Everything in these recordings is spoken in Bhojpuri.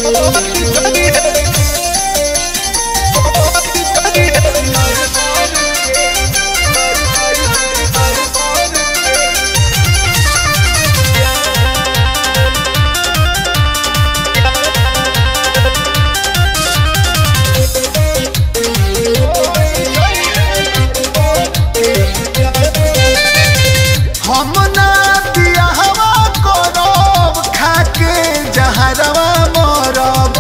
हम ना बियाहवा करब खाके जहरवा मरब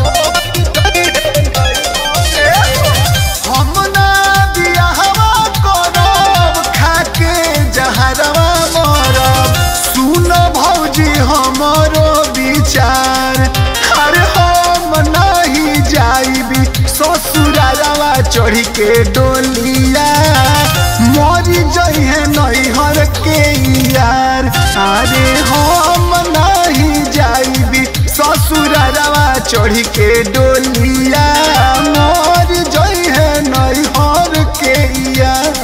हम ना बियाहवा करब खाके जहरवा मरब सुन भौजी हमरो विचार अरे हम नहीं जाइबी ससुरारवा चढ़ी के डोलिया मरी जइहे नैहर के यार अरे हम नहीं जाइबी ससुरारवा चढ़ी के डोलिया मर जइहे नैहर के यार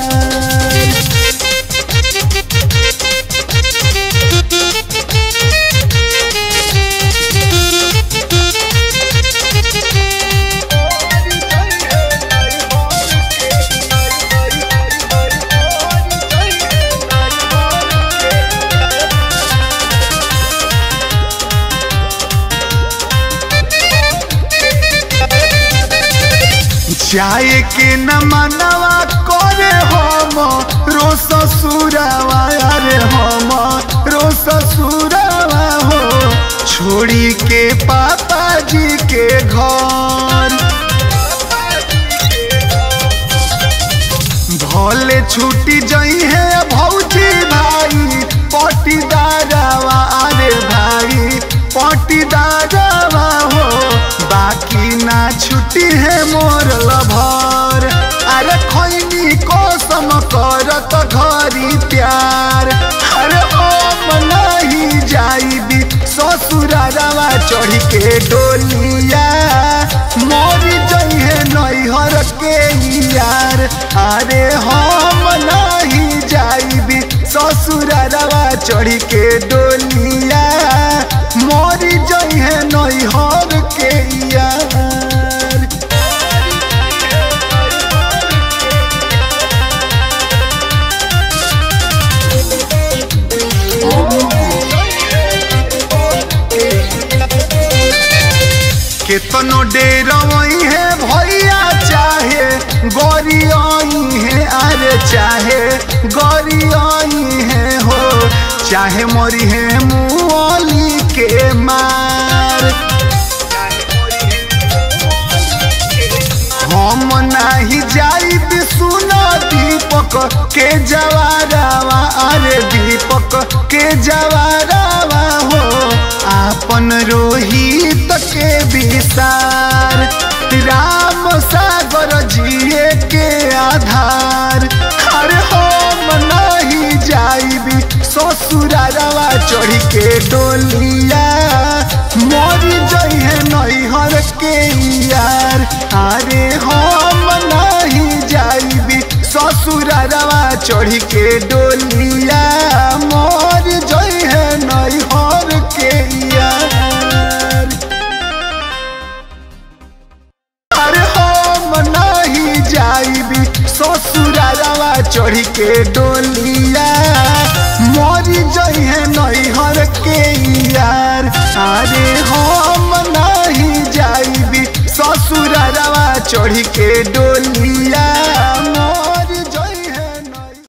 जाए के न मनवा करे हम रो ससुरवा अरे हम रो ससुरवा हो छोड़ी के पापा जी के घर भले छूटी जई है भौजी भाई पटीदारवा अरे भाई पटीदारवा हो बाकी ना छुट्टी है मोर लभर अरे खैनी कसम करत घरी प्यार अरे हम नहीं जाइबी ससुरारवा चढ़ी के डोलिया मोरी जइहे नैहर के यार अरे हम नहीं जाइबी ससुरारवा चढ़ी के डोलिया मोरी जइहे नैहर के यार केतनो डेरवई है भैया चाहे गौरी आई है अरे चाहे गौरी आई है हो चाहे मोरी है मुअली के मार हम नाही जाइब सुना दीपक के जवारावा अरे दीपक के जवारावा हो आपन रोहित के विसार राम सागर जिए के आधार अरे हम नहीं जाइबी ससुरारवा चढ़ी के डोलिया मरी जइहे नैहर के यार अरे हम नहीं जाइबी ससुरारवा चढ़ी के डोलिया मर जइहे नैहर के यार अरे हम नहीं जाइबी ससुरारवा चढ़ी के डोलिया मरी जइहे नैहर के यार अरे हम नहीं जाइबी ससुरारवा चढ़ी के डोलिया